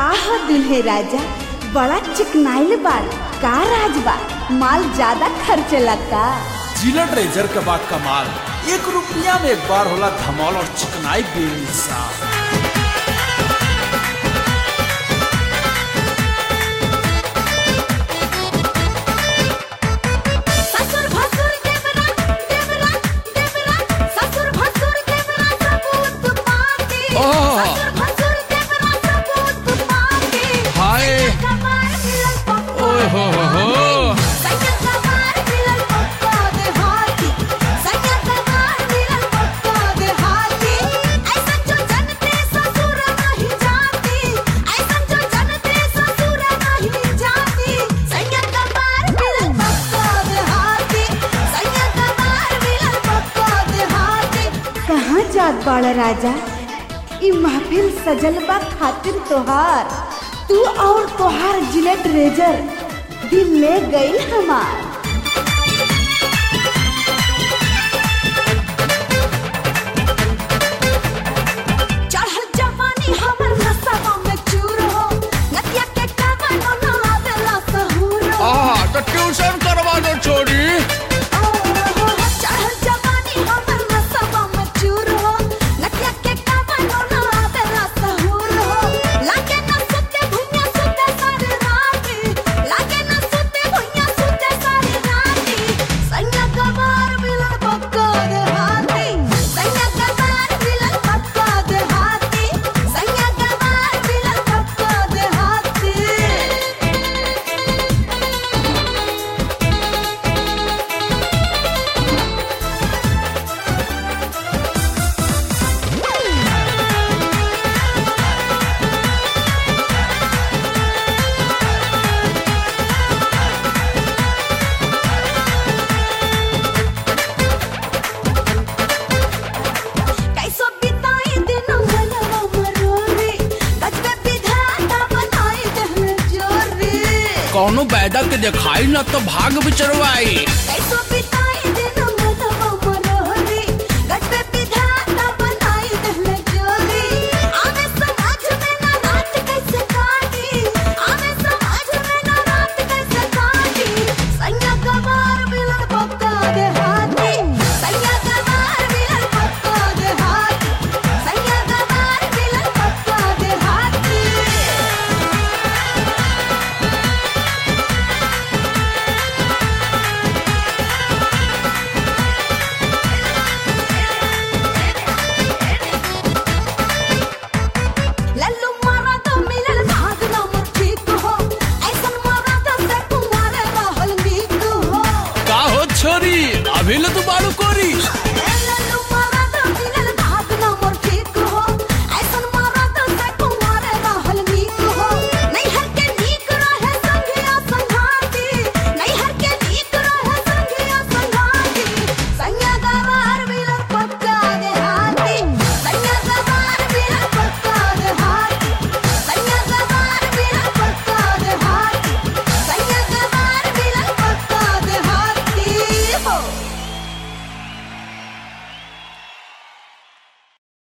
का हो दुल्हे राजा बड़ा चिकनाइल बाल का राज बा माल ज्यादा खर्च लगता जिला ट्रेजर के बाद कमाल एक रुपया में एक बार होला धमाल और चिकनाई बेमिसाल ससुर भसुर देवरा देवरा देवरा ससुर भसुर देवरा सबूत पाके ओह। ससुर भसुर देवरा सबूत पाके हाय। कमार मिलल पप्पा ओए हो हो हो। सैया कमार मिलल पप्पा दे हाथी सैया कमार मिलल पप्पा दे हाथी ऐसा जो जनते ससुर नहीं जाती ऐसा जो जनते ससुर नहीं जाती सैया कमार मिलल पप्पा दे हाथी सैया कमार मिलल पप्पा दे हाथी कहाँ जात बाड़ा राजा ई महफिल सजल बा खातिर तोहार तू और तोहार जिलेट रेजर दिल ले गई हमार चढ़ल जवानी हमर नसवा में चूर हो नदिया के कावन ना आवेला सहूर हो आहा तो ट्यूशन करवा दो छोरी चढ़ल जवानी हमर नसवा में चूर हो नदिया के कावन ना आवेला सहूर हो लागे ना सुते भुइया सुते सारी राती लागे ना सुते भुइया सुते सारी राती सैया कबार मिलन पक्का दे हाथी सैया कबार मिलन पक्का दे हाथी सैया कबार मिलन पक्का दे हाथी कैसो बिताई दिन मनवा मरोरी गजबे विधाता बनाई दहन जोरी कौनो बैदा के दिखाई ना तो भाग बिचरवाई कैसो बिताई